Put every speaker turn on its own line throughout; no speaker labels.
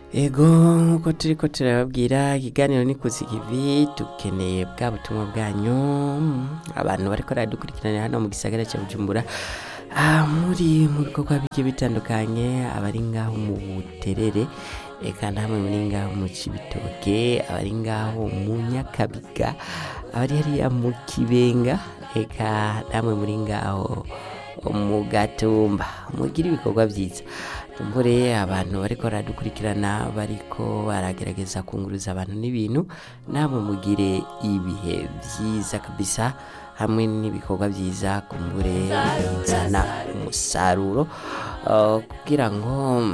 ego nk'uko turi ko turababwira ikiganiro ni kuzigivi dukeneye bwa butumwa bwanyu abantu bariko baradukurikiranira hano mu gisagara cya bujumbura ah, muri mu bikorwa bigiye bitandukanye abari ngaho mu buterere eka namwe muri ngaho mu cibitoke abari ngaho mu nyakabiga abari hariya mu kibenga eka namwe muri ngaho mu gatumba mugira ibikorwa byiza tumbure abantu bariko baradukurikirana bariko baragerageza kunguruza abantu n'ibintu namwe mugire ibihe byiza kabisa hamwe n'ibikorwa byiza kumbure bizana umusaruro uh, kugira ngo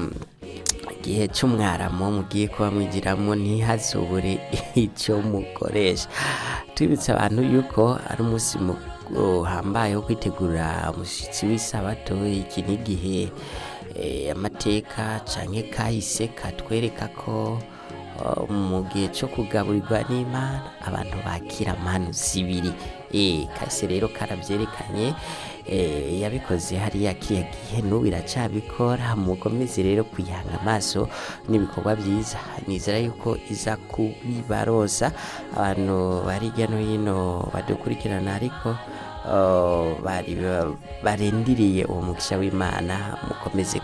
igihe cy'umwaramo mugiye kuba mwigiramo ntihazobure icyo mukoresha twibutsa abantu yuko ari umunsi uhambaye wo kwitegura umushyitsi w'isabato iki ni igihe eh, amateka canke kahise katwereka ko uh, mu gihe cyo kugaburirwa n'imana abantu bakira manu zibiri eh, kahise rero karavyerekanye eh, yabikoze hariya kiya gihe n'ubu iracabikora mukomeze rero kwihanga amaso n'ibikorwa byiza nizera yuko iza kubibarosa abantu bari hirya no hino badukurikirana ariko uh, bari barindiriye uwo mugisha w'imana mukomeze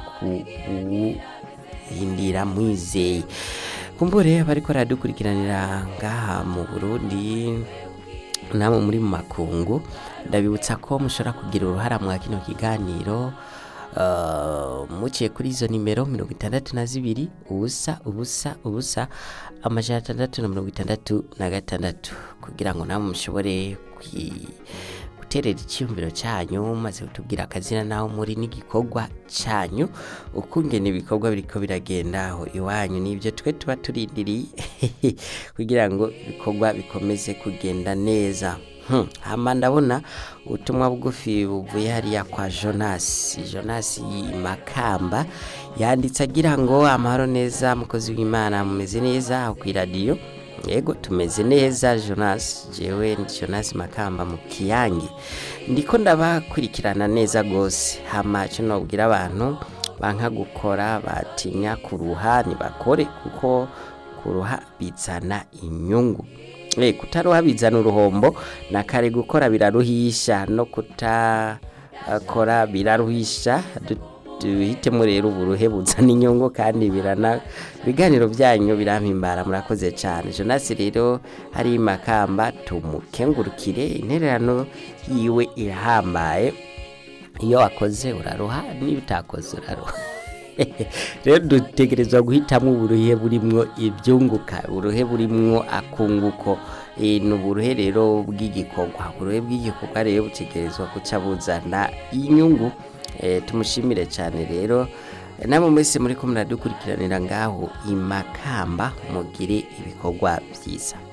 kuwuhindira mwizeye kumbure bariko baradukurikiranira ngaha mu burundi namwe muri mu makungu ndabibutsa ko mushobora kugira uruhara mwa kino kiganiro uh, muciye kuri izo nimero mirongo itandatu na zibiri ubusa ubusa ubusa amajana atandatu na mirongo itandatu na gatandatu kugira ngo namwe mushobore kwi guterera icyiyumviro cyanyu maze kutubwira akazina naho muri n'igikorwa cyanyu ukungene ibikorwa biriko biragenda aho iwanyu nibyo twe tuba turindiriye kugira ngo ibikorwa bikomeze kugenda neza Hmm, hama ndabona ubutumwa bugufi buvuye hariya kwa Jonas Jonas Makamba yanditse agira ngo amahoro neza mukozi w'Imana mumeze neza aho ku radio yego tumeze neza Jonas jewe ni Jonas Makamba mu kiyange ndiko ndabakurikirana neza gose hama cyo nobwira abantu banka gukora batinya kuruha ntibakore kuko kuruha bizana inyungu Eh, kutaruha bizana uruhombo na kare gukora biraruhisha no kutakora biraruhisha Du- duhitemo rero uburuhe buzana inyungu kandi birana ibiganiro byanyu birampimbara murakoze cyane Jonas rero hari makamba tumukengurukire intererano yiwe irahambaye iyo wakoze uraruha niba utakoze uraruha rero dutegerezwa guhitamo uburuhe burimwo ibyunguka uburuhe burimwo akunguko Eh, ni uburuhe rero bw'igikorwa uburuhe bw'igikorwa rero butegerezwa guca buzana inyungu Eh, tumushimire cyane rero Eh, namwe mwese muri ko muradukurikiranira ngaho imakamba mugire ibikorwa byiza